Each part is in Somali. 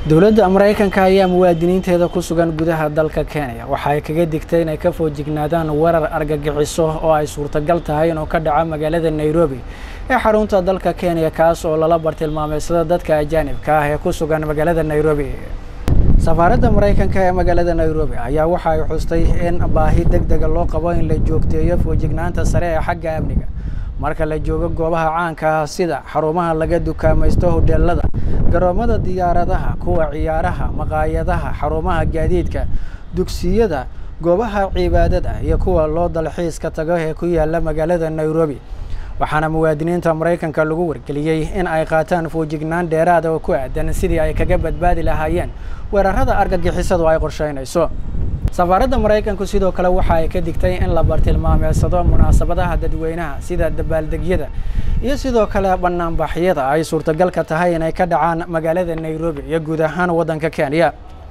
dowladda maraykanka ayaa muwaadiniinteeda ku sugan gudaha dalka kenya waxa ay kaga digtay inay ka foojignaadaan weerar argagixiso oo ay suurtagal tahay inuu ka dhaco magaalada nairobi ee xarunta dalka kenya kaas oo lala bartilmaameysada dadka ajaanibka ah ee ku sugan magaalada nairobi safaaradda maraykanka ee magaalada nairobi ayaa waxa ay xustay in baahi deg dega loo qabo in la joogteeyo foojignaanta sare ee xagga amniga marka la joogo goobaha caanka ah sida xarumaha laga dukaamaysto hodheelada garoomada diyaaradaha kuwa ciyaaraha maqaayadaha xarumaha gaadiidka dugsiyada goobaha cibaadada iyo kuwa loo dalxiiska tago ee ku yaala magaalada nairobi waxaana muwaadiniinta maraykanka lagu wargeliyey in ay qaataan foojignaan dheeraada oo ku aadan sidii ay kaga badbaadi lahaayeen weerarada argagixisadu ay qorsheynayso safaaradda maraykanku sidoo kale waxa ay ka digtay in la bartilmaameedsado munaasabadaha dadweynaha sida dabaaldegyada iyo sidoo kale banaanbaxyada ay suurtagalka tahay inay ka dhacaan magaalada nairobi iyo guud ahaan waddanka kenya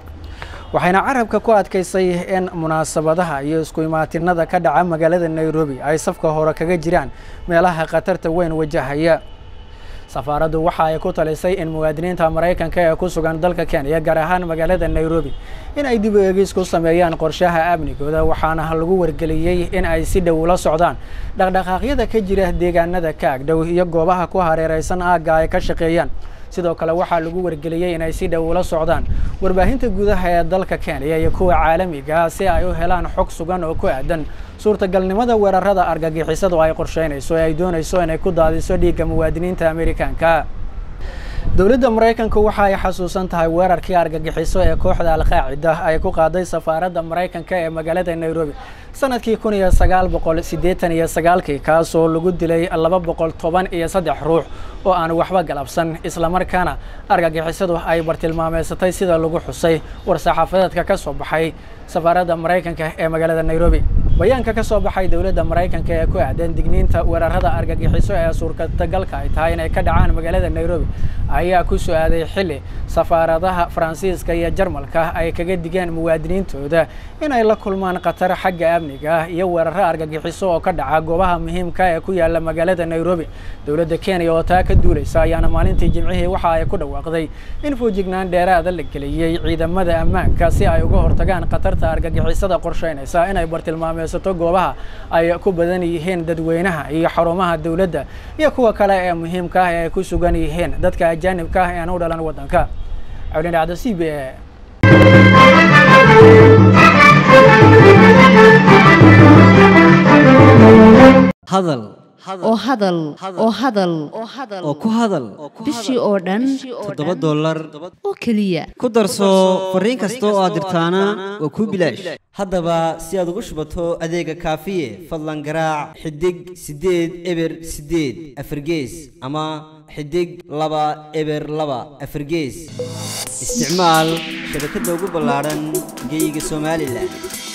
waxayna carabka ku adkaysay in munaasabadaha iyo isku imaatinada ka dhaca magaalada nairobi ay safka hore kaga jiraan meelaha khatarta weyn wajahaya safaaraddu waxa ay ku talisay in muwaadiniinta maraykanka ee ku sugan dalka kenya gaar ahaan magaalada nairobi in ay dib u eegis ku sameeyaan qorshaha amnigooda waxaana lagu wargeliyey in ay si dhow ula socdaan dhaqdhaqaaqyada ka jira deegaanada ka agdhow iyo goobaha ku hareereysan aagga ay ka shaqeeyaan sidoo kale waxaa lagu wargeliyey inay si dhow ula socdaan warbaahinta gudaha ee dalka kenya iyo kuwa caalamiga ah si ay u helaan xog sugan oo ku aadan suurtagalnimada weerarada argagixisadu ay qorsheynayso ee ay doonayso inay ku daadiso dhiigga muwaadiniinta amerikanka dowladda maraykanku waxa ay xasuusan tahay weerarkii argagixiso ee kooxda alqaacida ay ku qaaday safaaradda maraykanka ee magaalada nairobi sanadkii kun iyo sagaal boqol siddeetan iyo sagaalkii kaasoo lagu dilay laba boqol toban iyo saddex ruux oo aan waxba galabsan islamarkaana argagixisadu ay bartilmaameysatay sida lagu xusay war-saxaafadeedka ka soo baxay safaaradda maraykanka ee magaalada nairobi bayaanka ka soo baxay dowladda maraykanka ee ku aadan digniinta weerarada argagixiso ee suurtagalka ay tahay inay ka dhacaan magaalada nairobi ayaa ku su-aaday xilli safaaradaha faransiiska iyo jarmalka ay kaga digeen muwaadiniintooda inay la kulmaan khatar xagga amniga iyo weeraro argagixiso oo ka dhaca goobaha muhiimka ee ku yaala magaalada nairobi dowladda kenya oo taa ka duulaysa ayaana maalintii jimcihii waxa ay ku dhawaaqday in foojignaan dheeraada la geliyey ciidamada ammaanka si ay uga hortagaan khatarta argagixisada qorsheynaysa inay bartilmaameysato goobaha ay ku badan yihiin dadweynaha iyo xarumaha dowladda iyo kuwa kale ee muhiimka ah ee ay ku sugan yihiin dadka ajaanibka ah ee aan u dhalan waddanka cawlin dhacdo c b a hadal oo hadal oo hadal oo ku hadal bishii oo dhan toddoba dollar oo keliya ku darso fariin kasta oo aad dirtaana waa kuu bilaash haddaba si aad ugu shubato adeega kaafiye fadlan garaac xidig siddeed eber siddeed afargees ama xidig laba eber laba afargees isticmaal shabakadda ugu ballaadhan geeyiga somalilan